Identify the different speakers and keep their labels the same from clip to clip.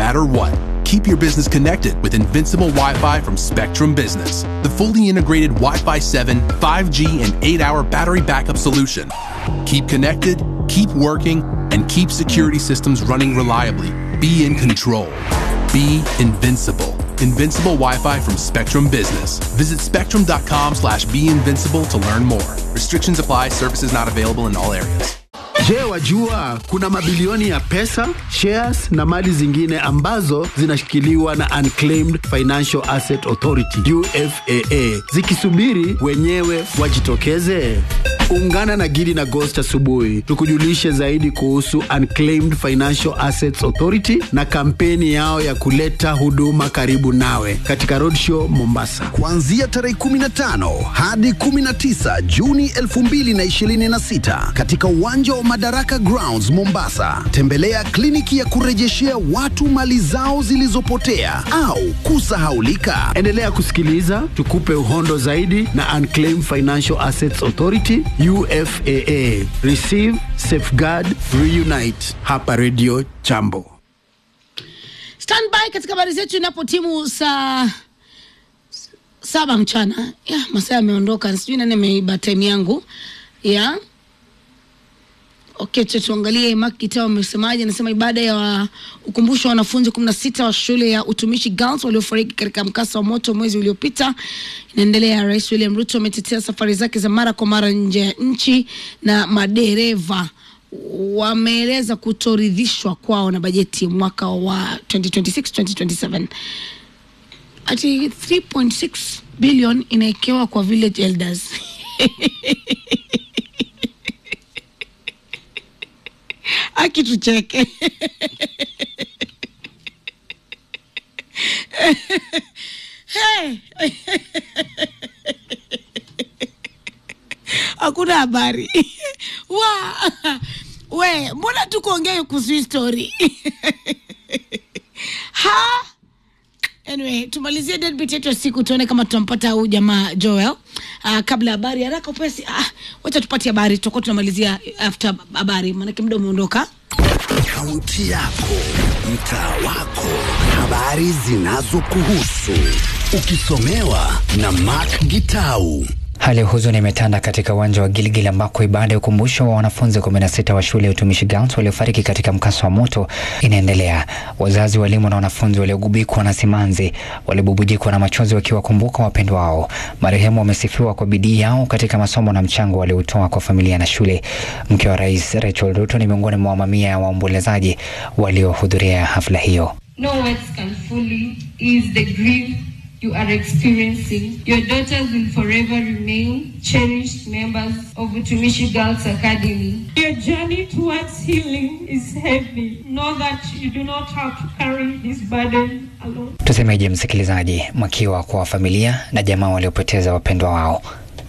Speaker 1: matter what. Keep your business connected with Invincible Wi Fi from Spectrum Business, the fully integrated Wi Fi 7, 5G, and 8 hour battery backup solution. Keep connected, keep working, and keep security systems running reliably. Be in control. Be invincible. Invincible Wi-Fi from Spectrum Business. Visit spectrum.com slash be invincible to learn more. Restrictions apply. Services not available in all areas.
Speaker 2: Je, wajua kuna mabilioni ya pesa, shares na mali zingine ambazo zinashikiliwa na Unclaimed Financial Asset Authority UFAA zikisubiri wenyewe wajitokeze? Ungana na Gidi na Ghost asubuhi tukujulishe zaidi kuhusu Unclaimed Financial Assets Authority na kampeni yao ya kuleta huduma karibu nawe katika Roadshow Mombasa.
Speaker 3: kuanzia tarehe 15 hadi 19 Juni 2026 katika uwanja wa Madaraka Grounds Mombasa. Tembelea kliniki ya kurejeshea watu mali zao zilizopotea au kusahaulika.
Speaker 2: Endelea kusikiliza tukupe uhondo zaidi na Unclaimed Financial Assets Authority UFAA. Receive, safeguard, reunite. Hapa Radio Jambo.
Speaker 4: standby katika habari zetu inapo timu saa saba mchana ya masaa yameondoka sijui nani ameiba time yangu ya okay cha tuangalie mak kitao amesemaje anasema ibada ya wa, ukumbusho wa wanafunzi kumi na sita wa shule ya utumishi girls waliofariki katika mkasa wa moto mwezi uliopita inaendelea rais william ruto ametetea safari zake za mara kwa mara nje ya nchi na madereva wameeleza kutoridhishwa kwao na bajeti ya mwaka wa 2026-2027 ati 3.6 billion inaekewa kwa village elders akitucheke hey. hakuna habari wa we mbona tukuongea kuhusu hii story ha anyway tumalizie deadbeat yetu ya siku tuone kama tutampata huyu jamaa joel uh, kabla habari haraka upesi ah, wacha tupate habari tutakuwa tunamalizia after habari maanake muda umeondoka
Speaker 3: Kaunti yako, mtaa wako, habari zinazokuhusu, ukisomewa na Mark Gitau.
Speaker 5: Hali ya huzuni imetanda katika uwanja wa Gilgil ambako ibada ya ukumbusho wa wanafunzi 16 wa shule ya utumishi Girls waliofariki katika mkasa wa moto inaendelea. Wazazi, walimu na wanafunzi waliogubikwa na simanzi walibubujikwa na machozi wakiwakumbuka wapendwa wao. Marehemu wamesifiwa kwa bidii yao katika masomo na mchango waliotoa kwa familia na shule. Mke wa rais Rachel Ruto ni miongoni mwa mamia ya waombolezaji waliohudhuria hafla hiyo.
Speaker 6: No words can fully ease the grief you are experiencing. Your daughters will forever remain cherished members of Utumishi Girls Academy.
Speaker 7: Your journey towards healing is heavy. Know that you do not have to carry this burden alone.
Speaker 5: Tusemeje msikilizaji, mwakiwa kwa familia na jamaa waliopoteza wapendwa wao.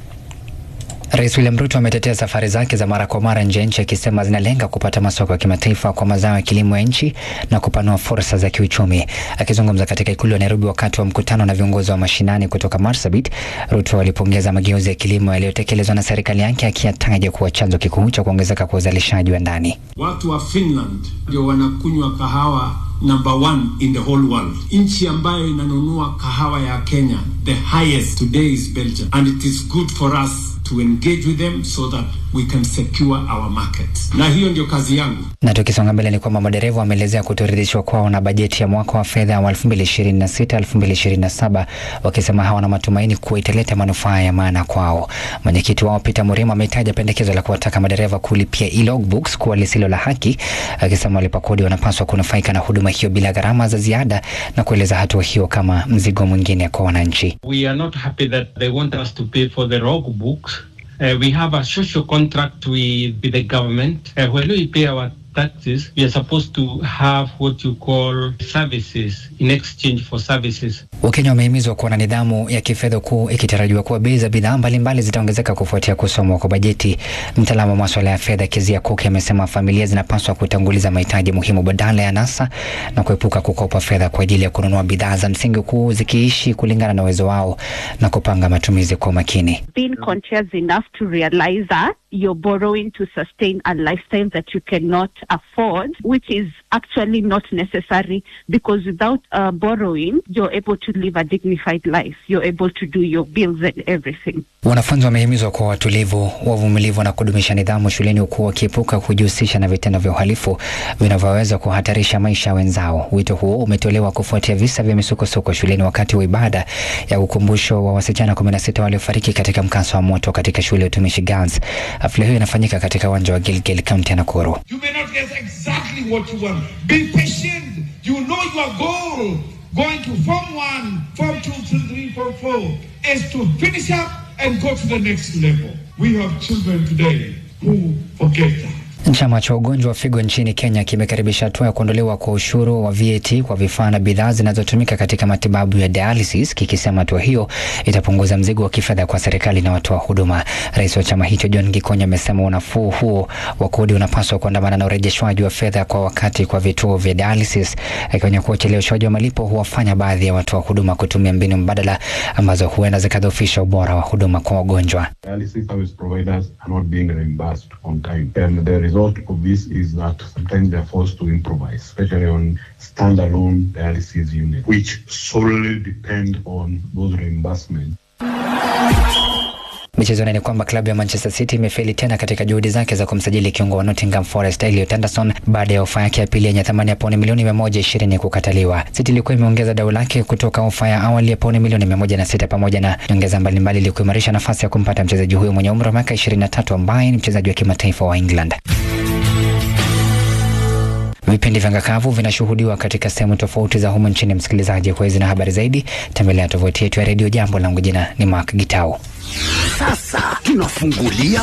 Speaker 5: Rais William Ruto ametetea safari zake za mara kwa mara nje ya nchi akisema zinalenga kupata masoko ya kimataifa kwa mazao ya kilimo ya nchi na kupanua fursa za kiuchumi. Akizungumza katika ikulu ya Nairobi wakati wa mkutano na viongozi wa mashinani kutoka Marsabit, Ruto alipongeza mageuzi ya kilimo yaliyotekelezwa na serikali yake akiyataja kuwa chanzo kikuu cha kuongezeka kwa uzalishaji wa ndani.
Speaker 8: Watu wa Finland ndio wanakunywa kahawa number one in the whole world. Nchi ambayo inanunua kahawa ya Kenya, the highest today is Belgium. And it is good for us to engage with them so that we can secure our markets. Na hiyo ndio kazi yangu.
Speaker 5: Na tukisonga mbele ni kwamba madereva wameelezea kutoridhishwa kwao na bajeti ya mwaka wa fedha wa 2026-2027 wakisema hawana matumaini kuwa italeta manufaa ya maana kwao. Mwenyekiti wao Peter Murima ametaja pendekezo la kuwataka madereva kulipia e-logbooks kuwa lisilo la haki, akisema walipa kodi wanapaswa kunufaika na huduma hiyo bila gharama za ziada na kueleza hatua hiyo kama mzigo mwingine kwa wananchi.
Speaker 9: We are not happy that they want us to pay for the log books. Uh, we have a social contract with, with the government. Uh, when we pay our taxes, we are supposed to have what you call services in exchange for services.
Speaker 5: Wakenya wamehimizwa kuwa na nidhamu ya kifedha huku ikitarajiwa kuwa bei za bidhaa mbalimbali zitaongezeka kufuatia kusomwa kwa bajeti. Mtaalamu wa maswala ya fedha Kezia Kuki amesema familia zinapaswa kutanguliza mahitaji muhimu badala ya nasa na kuepuka kukopa fedha kwa ajili ya kununua bidhaa za msingi huku zikiishi kulingana na uwezo wao na kupanga matumizi kwa umakini.
Speaker 10: being conscious enough to realize that you're borrowing to sustain a lifestyle that you cannot afford, which is actually not necessary because without uh, borrowing, you're able to live a dignified life. You're able to do your bills and everything.
Speaker 5: Wanafunzi wamehimizwa kuwa watulivu, wavumilivu na kudumisha nidhamu shuleni huku wakiepuka kujihusisha na vitendo vya uhalifu vinavyoweza kuhatarisha maisha ya wenzao. Wito huo umetolewa kufuatia visa vya misukosuko shuleni wakati wa ibada ya ukumbusho wa wasichana 16 waliofariki katika mkasa wa moto katika shule ya utumishi Girls. Hafla hiyo inafanyika katika uwanja wa Gilgil, kaunti ya Nakuru.
Speaker 11: You may not get exactly what you want. Be patient. You know your goal. Going to Form 1, Form 2, Form 3, Form 4 is to finish up and go to the next level. We have children today who forget that.
Speaker 5: Chama cha ugonjwa wa figo nchini Kenya kimekaribisha hatua ya kuondolewa kwa ushuru wa VAT kwa vifaa na bidhaa zinazotumika katika matibabu ya dialysis, kikisema hatua hiyo itapunguza mzigo wa kifedha kwa serikali na watoa huduma. Rais wa chama hicho John Gikonya amesema unafuu huo wa kodi unapaswa kuandamana na urejeshwaji wa fedha kwa wakati kwa vituo vya dialysis, akionya kuwa ucheleweshwaji wa malipo huwafanya baadhi ya watoa huduma kutumia mbinu mbadala ambazo huenda zikadhoofisha ubora wa huduma kwa wagonjwa.
Speaker 12: Dialysis service providers are not being reimbursed on time. And the result of this is that sometimes they're forced to improvise, especially on standalone dialysis units, which solely depend on those reimbursements.
Speaker 5: Michezoni ni kwamba klabu ya Manchester City imefeli tena katika juhudi zake za kumsajili kiungo wa Nottingham Forest Elliot Anderson baada ya ofa yake ya pili yenye thamani ya pauni milioni 120 kukataliwa. City ilikuwa imeongeza dau lake kutoka ofa ya awali ya pauni milioni 106 pamoja na nyongeza mbalimbali ili kuimarisha nafasi ya kumpata mchezaji huyo mwenye umri wa miaka 23 ambaye ni mchezaji wa kimataifa wa England. Vipindi vya ngakavu vinashuhudiwa katika sehemu tofauti za humu nchini. Msikilizaji, kwa hizi na habari zaidi, tembelea tovuti yetu ya redio Jambo. Langu jina ni Mark Gitau.
Speaker 3: Sasa tunafungulia